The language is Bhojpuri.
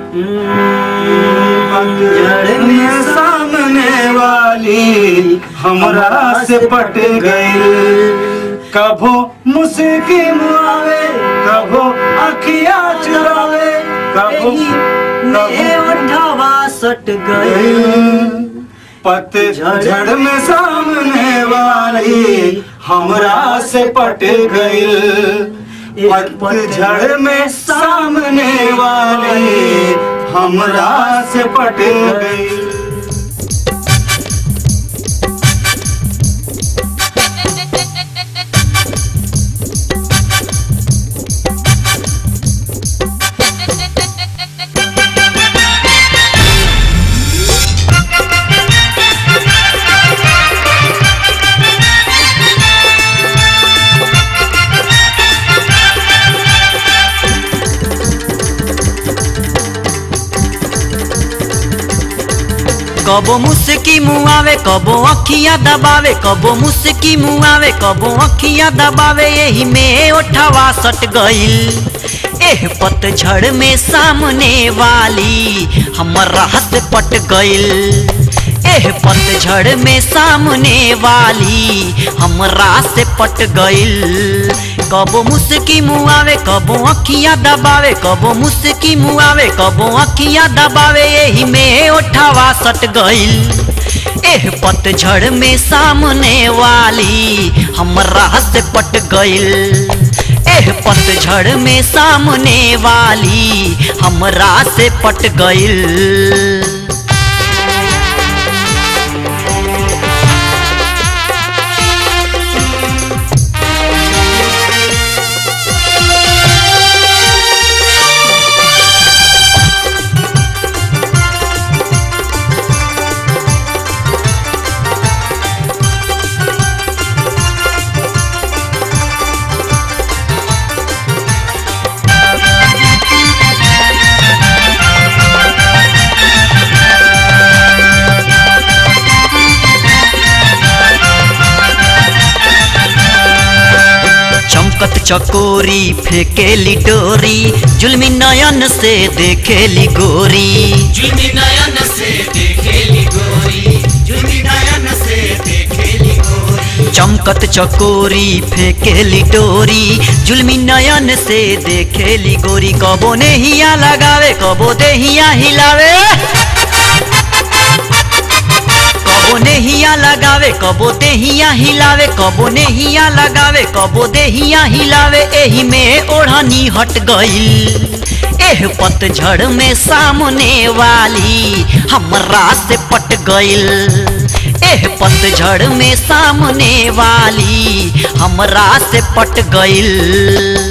पतझड़ में सामने वाली हमरा से पट गई कभो मुस्की मुआवे कभो अखिया चुरावे कभो ने ओठवा सट गई कभो पतझड़ में सामने वाली हमरा से पट गई पतझड़ में सामने वाली हमरा से पट गई कबो मुस्की मुआवे कबो अखियां दबावे कबो मुस्की मुआवे कबो अखियां दबावे यही में ओठवा सट गइल एह पतझड़ में सामने वाली हमरा से पट गइल एह पतझड़ में सामने वाली हमरा से पट गइल कबो मुस्की मुआवे कबो अखियां दबावे कबो मुस्की मुआवे कबो अखियां दबावे यही में ओठवा सट गइल एह पतझड़ में सामने वाली हमरा से पट गइल एह पतझड़ में सामने वाली हमरा से पट गइल चमकत चकोरी फेकेली डोरी जुलमी नयन से देखेली गोरी जुलमी नयन से देखेली गोरी जुलमी नयन से देखेली गोरी चमकत चकोरी फेकेली डोरी जुलमी नयन से देखेली गोरी कबो नेहिया लगावे कबो देहिया हिलावे कबो नेहिया लगावे कबो देहिया हिलावे कबो नेहिया लगावे कबो देहिया हिलावे एही में ओढ़नी हट गइल एह पतझड़ में सामने वाली हमरा से पट गइल एह पतझड़ में सामने वाली हमरा से पट गइल